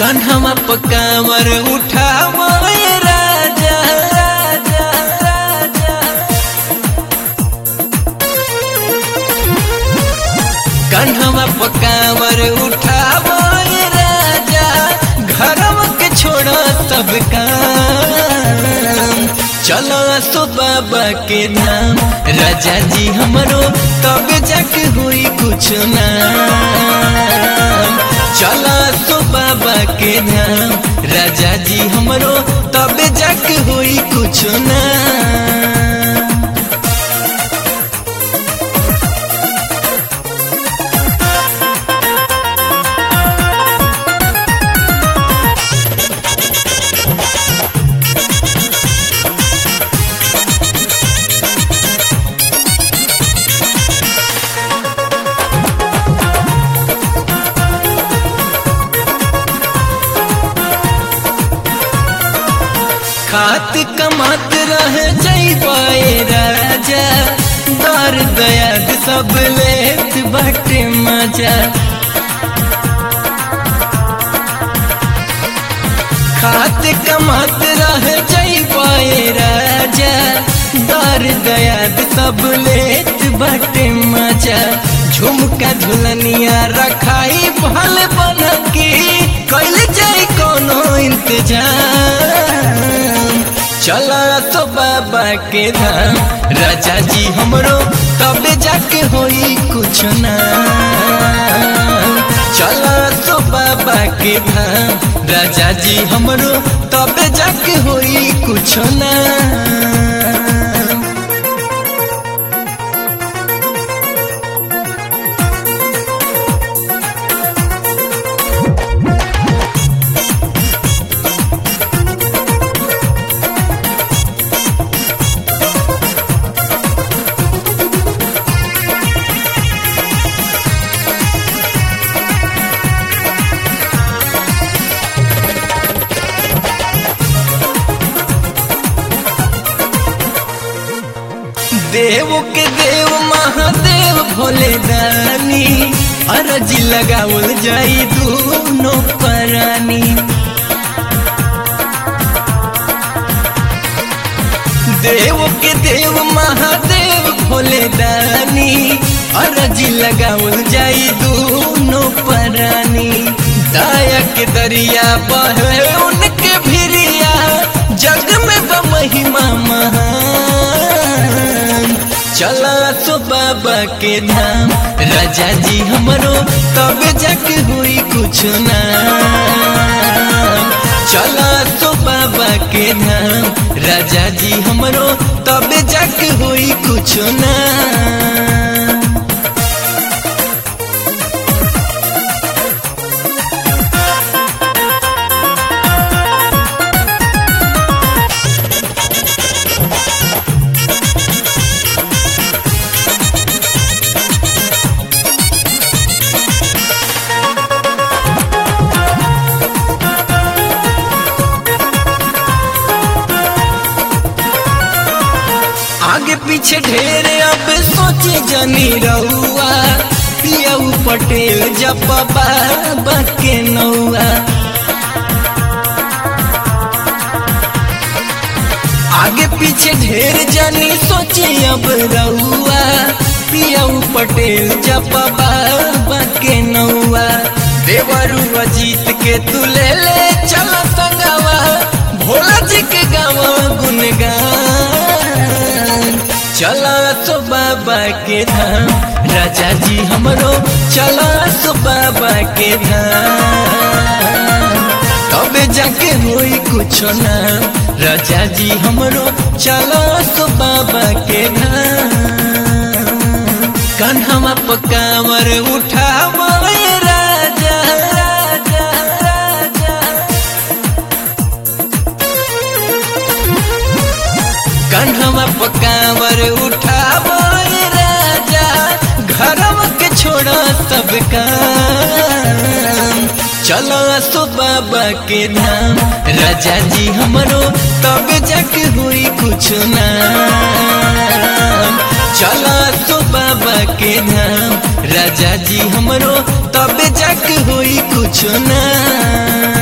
कान्हवा पकावर उठावो ए राजा राजा राजा कान्हवा पकावर उठावो ए राजा घरवा के छोड़ो सब काम चलो सो बाबा के नाम राजा जी हमरो तब जाके हुई कुछ ना चलो सो बाबा के नाम राजा जी हमरो तब जाके हुई कुछ ना खात कमात रह जैबाए राजा दर दयाद सब लेत बटे मजा खात कमात रह जैबाए राजा दर दयाद सब लेत बटे मजा झुमका झुलनिया रखाई भल बन के कैल जाए कोनो इंतजाम चला तो बाबा के धाम राजा जी हमरो तब जाके होई कुछ ना चला तो बाबा के धाम राजा जी हमरो तब जाके होई कुछ ना देव के देव महादेव भोले दानी अरजी लगावल जाई दोनों परानी देव के देव महादेव भोले दानी अरजी लगावल जाई दोनों परानी दाया के दरिया बहे उनके भिरिया जग में महिमा महान चला तो बाबा के धाम राजा जी हमरो तब जाके हुई कुछ ना चला तो बाबा के धाम राजा जी हमरो तब जाके हुई कुछ ना आगे पीछे ढेर अब सोचे जनी रहुआ पियाऊ पटेल जब बाबा के नौआ आगे पीछे ढेर जनी सोचे अब रहुआ पियाऊ पटेल जब बाबा के नौआ देवरू अजीत के तू ले ले चल संगवा भोला जी के गावा गुनगान चला तो बाबा के धाम राजा जी हमरो चला तो बाबा के धाम तब जाके होई कुछ ना राजा जी हमरो चला तो बाबा के धाम कान्हवा पकावर उठावो ए राजा राजा राजा कान्हवा पकावर उठावो ए राजा घरवा के छोड़ो सब काम चलो सो बाबा के धाम राजा जी हमरो तब जाके हुई कुछ ना चलो तो बाबा के धाम राजा जी हमरो तब जाके हुई कुछ ना